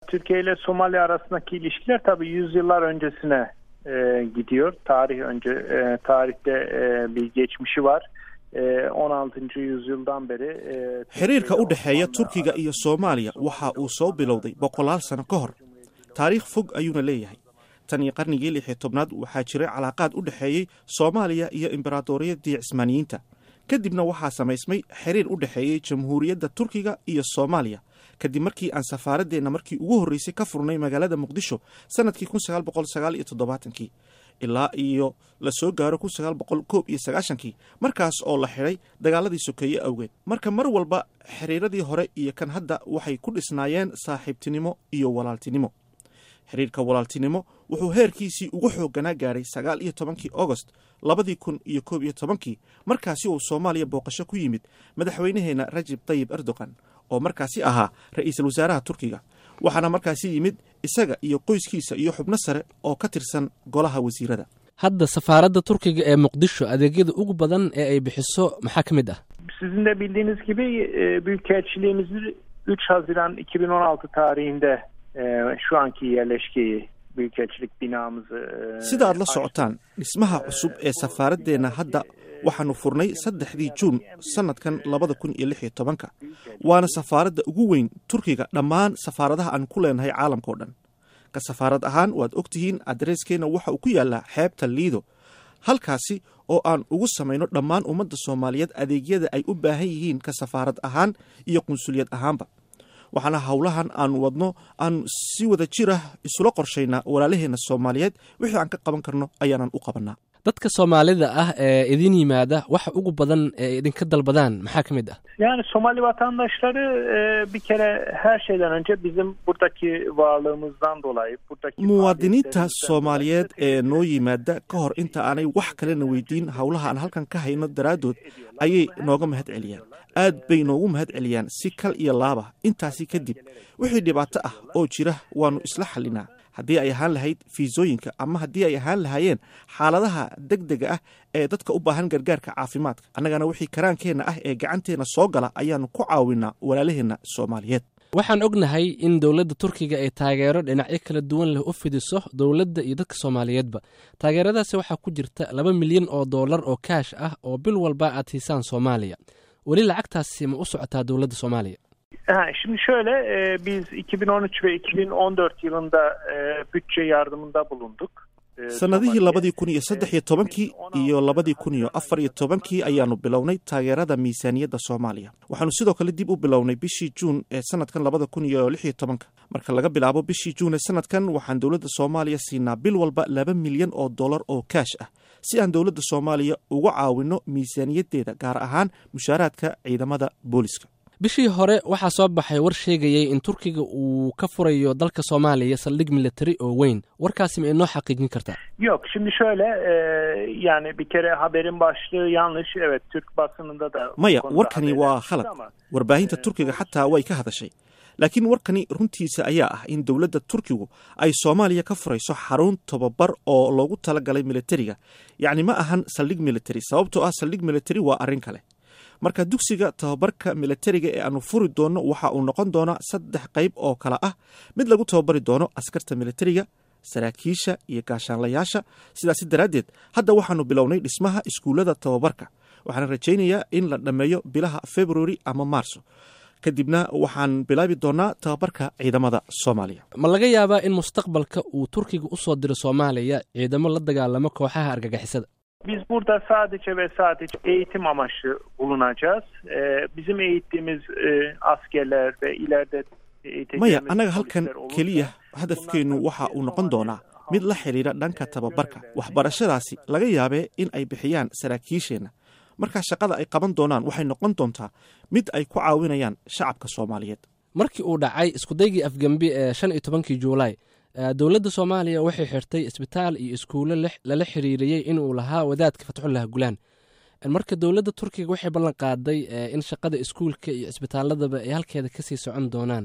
Türkiye ile Somali arasındaki ilişkiler tabii yüzyıllar öncesine e, gidiyor. Tarih önce e, tarihte e, bir geçmişi var. E, 16. yüzyıldan beri e, xiriirka u dhexeeya turkiga iyo soomaaliya waxa uu soo bilowday boqolaal sano ka hor taariikh fog ayuuna leeyahay tan iyo qarnigii lix iyo tobnaad waxaa jiray calaaqaad u dhexeeyey soomaaliya iyo imberaadoriyadii cismaaniyiinta kadibna waxaa samaysmay xiriir u dhexeeyey jamhuuriyadda turkiga iyo soomaaliya kadib markii aan safaaradeenna markii ugu horreysay ka furnay magaalada muqdisho sannadkii kun sagaal boqol sagaal iyo toddobaatankii ilaa iyo la soo gaaro kun sagaal boqol koob iyo sagaashankii markaas oo la xidhay dagaaladii sokeeye awgeed marka mar walba xiriiradii hore iyo kan hadda waxay ku dhisnaayeen saaxiibtinimo iyo walaaltinimo xiriirka walaaltinimo wuxuu heerkiisii ugu xoogganaa gaadhay sagaal iyo tobankii agost labadii kun iyo koob iyo tobankii markaasi uu soomaaliya booqasho ku yimid madaxweynaheenna rajib tayib erdogan oo markaasi ahaa ra-iisul wasaaraha turkiga waxaana markaasi yimid isaga iyo qoyskiisa iyo xubno sare oo ka tirsan golaha wasiirada hadda safaaradda turkiga ee muqdisho adeegyada ugu badan ee ay bixiso maxaa ka mid ah Sizin de bildiğiniz gibi e, Büyükelçiliğimizi 3 Haziran 2016 tarihinde e, şu anki yerleşkeyi Büyükelçilik binamızı e, sida aad la açtık. socotaan dhismaha cusub ee safaaradeenna hadda waxaanu furnay saddexdii juun sannadkan labada kun iyo lix iyo tobanka waana safaaradda ugu weyn turkiga dhammaan safaaradaha aan ku leenahay caalamka oo dhan ka safaarad ahaan waad ogtihiin adreeskeenna waxa uu ku yaallaa xeebta liido halkaasi oo aan ugu samayno dhammaan ummadda soomaaliyeed adeegyada ay u baahan yihiin ka safaarad ahaan iyo qunsuliyad ahaanba waxaana howlahan aan wadno aan si wada jir ah isula qorshaynaa walaalaheenna soomaaliyeed wixii aan ka qaban karno ayaanan u qabanaa dadka soomaalida ah ee idin yimaada waxa ugu badan ee idinka dalbadaan maxaa ka mid ah Yani Somali vatandaşları e, bir kere her şeyden önce bizim buradaki varlığımızdan dolayı buradaki muwaadiniinta faaliyetlerimizden soomaaliyeed dolayı ee noo yimaada ka hor inta aanay wax kalena weydiin howlaha aan halkan ka hayno daraaddood ayay nooga mahad celiyaan aad bay noogu mahad celiyaan si kal iyo laaba intaasi kadib wixii dhibaato ah oo jira waannu isla xallinaa haddii ay ahaan lahayd fiisooyinka ama haddii ay ahaan lahaayeen xaaladaha degdega ah ee dadka u baahan gargaarka caafimaadka annagana wixii karaankeenna ah ee gacanteenna soo gala ayaannu ku caawinaa walaalaheenna soomaaliyeed waxaan ognahay in dowladda turkiga ay taageero dhinacyo kala duwan leh u fidiso dowladda iyo dadka soomaaliyeedba taageeradaasi waxaa ku jirta laba milyan oo dollar oo kaash ah oo bil walba aad siisaan soomaaliya weli lacagtaasi ma u socotaa dowladda soomaaliya Ha, şimdi şöyle e, biz 2013 ve 2014 yılında e, bütçe yardımında bulunduk. E, sannadihii Somali'ye. labadii kun iyo saddex iyo tobankii iyo labadii kun iyo afar iyo tobankii ayaanu bilownay taageerada miisaaniyadda soomaaliya waxaanu sidoo kale dib u bilownay bishii juun ee sanadkan labada kun iyo lix iyo tobanka marka laga bilaabo bishii juun ee sanadkan waxaan dowladda soomaaliya siinaa bil walba laba milyan oo dollar oo kaash ah si aan dowladda soomaaliya uga caawinno miisaaniyaddeeda gaar ahaan mushaaraadka ciidamada booliska bishii hore waxaa soo baxay war sheegayay in turkiga uu ka furayo dalka soomaaliya saldhig militari oo weyn warkaasi ma inoo xaqiijin kartaa Yok şimdi şöyle e, yani bir kere haberin başlığı yanlış. Evet Türk basınında da bu maya konuda warkani haberler waa çıktı khalad ama- warbaahinta turkiga xataa way ka hadashay laakiin warkani runtiisa ayaa ah in dowladda turkigu ay soomaaliya ka furayso xarun tobabar oo loogu talagalay militariga yacni ma ahan saldhig militari sababtoo ah saldhig militari waa arrin kale marka dugsiga tababarka militariga ee aanu furi doono waxa uu noqon doonaa saddex qayb oo kale ah mid lagu tababari doono askarta militariga saraakiisha iyo gaashaanlayaasha sidaasi daraaddeed hadda waxaanu bilownay dhismaha iskuullada tababarka waxaana rajaynayaa in la dhammeeyo bilaha februari ama maarso kadibna waxaan bilaabi doonaa tababarka ciidamada soomaaliya ma laga yaabaa in mustaqbalka uu turkiga u soo diro soomaaliya ciidamo la dagaalamo kooxaha argagixisada Biz burada sadece ve sadece eğitim amaçlı bulunacağız. E, bizim eğittiğimiz e, askerler ve ileride eğiteceğimiz maya annaga halkan polisler olursa- keliya hadafkeennu waxa uu noqon doonaa mid la xidhiidha dhanka tababarka waxbarashadaasi laga yaabee in ay bixiyaan saraakiisheenna markaa shaqada ay qaban doonaan waxay noqon doontaa mid ay ku caawinayaan shacabka soomaaliyeed markii uu dhacay iskudaygii afgembi ee shan iyo tobankii juulaay eh, dowladda soomaaliya waxay xirtay isbitaal iyo iskuulo lix- lala xiriiriyey inuu lahaa wadaadka fatxullah gulaan marka dowladda turkiga waxay ballan qaaday eh, in shaqada iskuulka iyo isbitaaladaba ay halkeeda kasii socon doonaan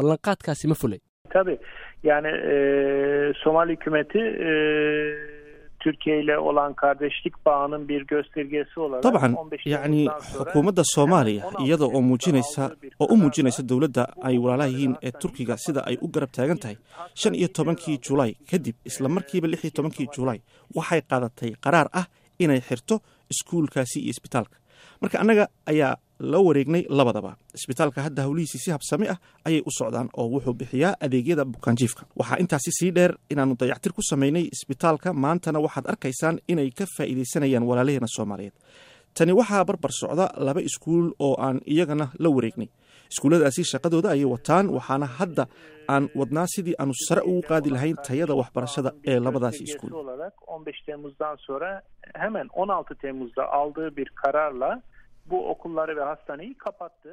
ballanqaadkaasi ma fulay Tabii yani e, Somali hükümeti e, Türkiye ile olan kardeşlik bağının bir göstergesi olarak dabcan 15 yacni Temmuz'dan sonra xukuumadda soomaaliya hemen 16 iyada oo Temmuz'da muujinaysa aldığı bir oo u kararla muujinaysa dowladda ay bu walaalaha yihiin okulları ee hastaneye turkiga sida ay u kapattığı, garab taagan tahay shan iyo tobankii julaay kadib isla markiiba lix iyo tobankii julaay waxay qaadatay qaraar ah inay xirto iskuulkaasi iyo isbitaalka marka annaga ayaa la wareegnay labadaba isbitaalka hadda howlihiisii si habsami ah ayay u socdaan oo wuxuu bixiyaa adeegyada bukaanjiifka waxaa intaasi sii dheer inaannu dayactir ku samaynay isbitaalka maantana waxaad arkaysaan inay ka faa'iidaysanayaan walaalaheena soomaaliyeed tani waxaa barbar socda laba iskuul oo aan iyagana la wareegnay iskuulladaasi shaqadooda ayay wataan waxaana hadda aan wadnaa sidii aanu sare ugu qaadi lahayn tayada waxbarashada ee labadaasi göstergesi iskuul olarak 15 Temmuz'dan sonra hemen 16 Temmuz'da aldığı bir kararla bu okulları ve hastaneyi kapattı.